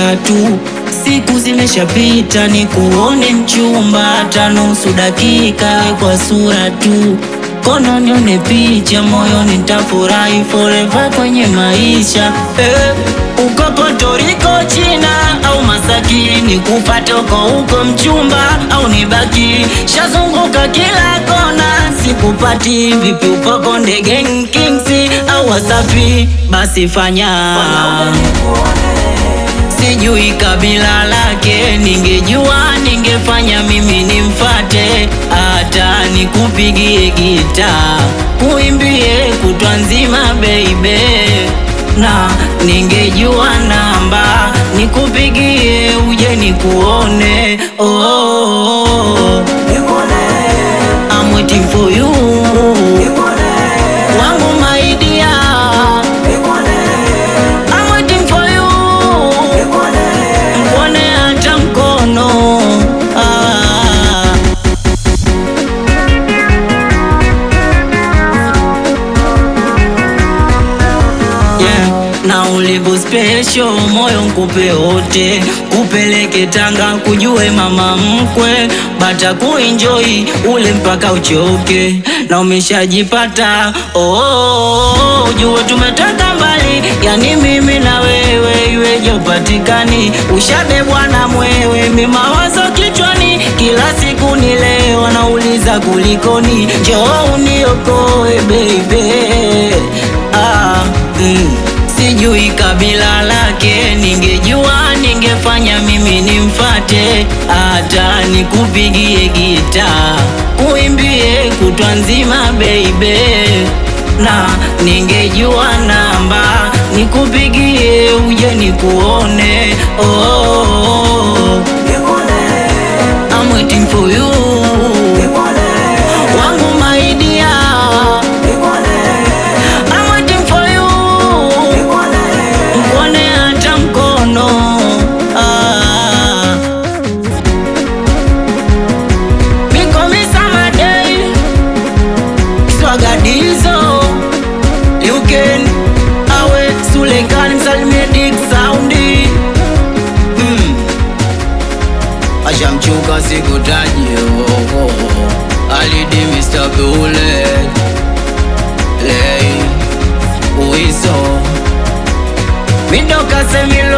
sura tu, siku zimeshapita, ni kuone mchumba, hata nusu dakika we kwa sura tu, kono nione picha, moyoni nitafurahi forever kwenye maisha eh. Uko Puerto Rico, China au Masaki, nikufate uko huko mchumba au nibaki, shazunguka kila kona sikupati. Vipi upo Konde Gang, Kings au Wasafi? Basi fanya sijui kabila lake, ningejua ningefanya mimi nimfate, hata nikupigie gita kuimbie kutwa nzima baby, na ningejua namba nikupigie uje nikuone. Oh, oh, oh. I'm waiting for you wangu my dear. I'm waiting for you Mkone hata mkono ah. yeah. Na ulivyo special moyo nkupe wote, kupeleke Tanga kujue mama mkwe, bata kuenjoy ule mpaka uchoke, na umeshajipata oh, oh, oh, ujue tumetoka mbali, yani mimi na wewe, iweje upatikani, ushabebwa na mwewe, mi mawazo kichwani, kila siku ni leo, wanauliza kulikoni, njoo uniokoe baby ah, mm. Sijui kabila lake, ningejua ningefanya mimi nimfate, hata nikupigie gita uimbie kutwa nzima baby, na ningejua namba nikupigie uje nikuone. Oh, oh, oh. I'm waiting for you wangu my dear. I'm waiting for you Mkone hata mkono ah. Miko misamadei Swagadizo You can Awe Sulekan Msalimie Dick Soundi mm. Ashamchuka sikutaji oh, oh. Alidi Mr. Bullet Lay Uiso Mindo Casemiro